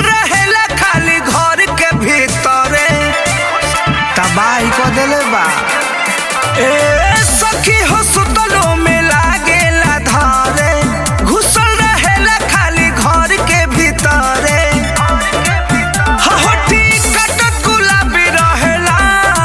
रहेला खाली घर के भीतरे तबाही को देले बा ए सखी हो सुतलो में लागेला धारे घुसल रहेला खाली घर के भीतरे हहोटी कटक गुलाबी रहेला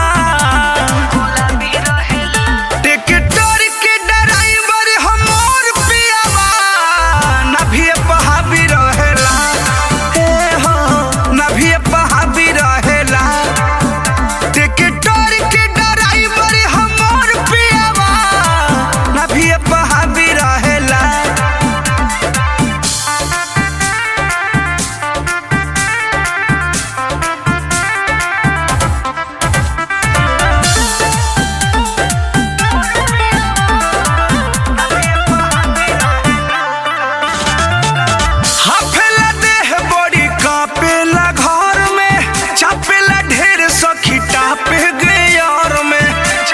टिकटर के ड्राइवर हमर पियावा नभिए पहाबी रहेला ए हो नभिए पहाबी रहेला टिकटर के ड्राइवर हमर पियावा नभिए पहाबी रहेला हाफेला देह बड़ी कापेला घर में छापेला ढेर सखी टापे गयार में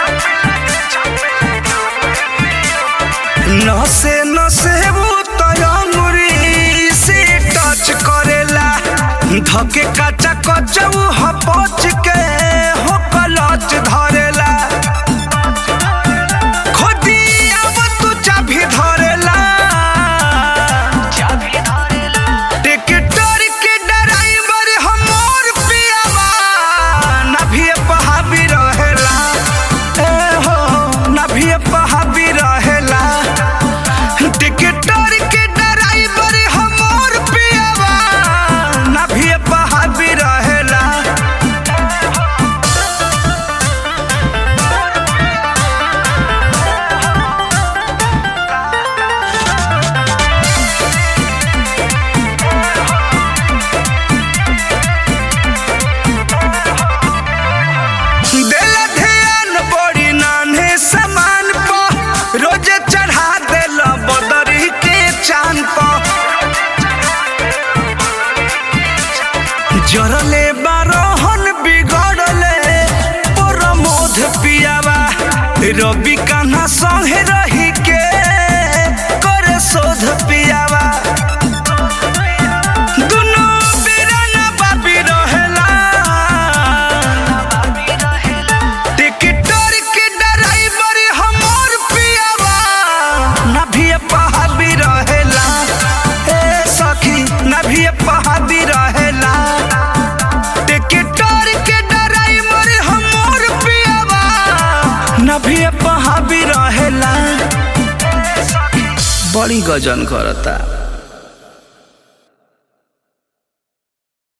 नसे नसे वो तयंगुरी से टच करेला धके काचा कचऊ हपच के हो कलच धरेला खोदी अब तू चाभी धरेला टिकटर के ड्राइवर हमर पियावा नभिए पहाबी रहेला ए हो नभिए पहाबी रहेला टिकटर के ड्राइवर हमर पियावा नभिए पहाबी रहेला देला ध्यान बड़ी नान्हे सामान प रोजे चढ़ा देला बदरी के चांद प जरले बारोहन बिगड़ले प्रमोद पियावा रवि कान्हा संगे रही के करे शोध पियावा दुनू बीराना बाबी रहेला टिकटर के ड्राइवर हमर पियावा नभिए पहाबी रहेला ए सखी नभिए पहाबी रहेला टिकटर के ड्राइवर हमर पियावा नभिए पहाबी रहेला बड़ी गजन करता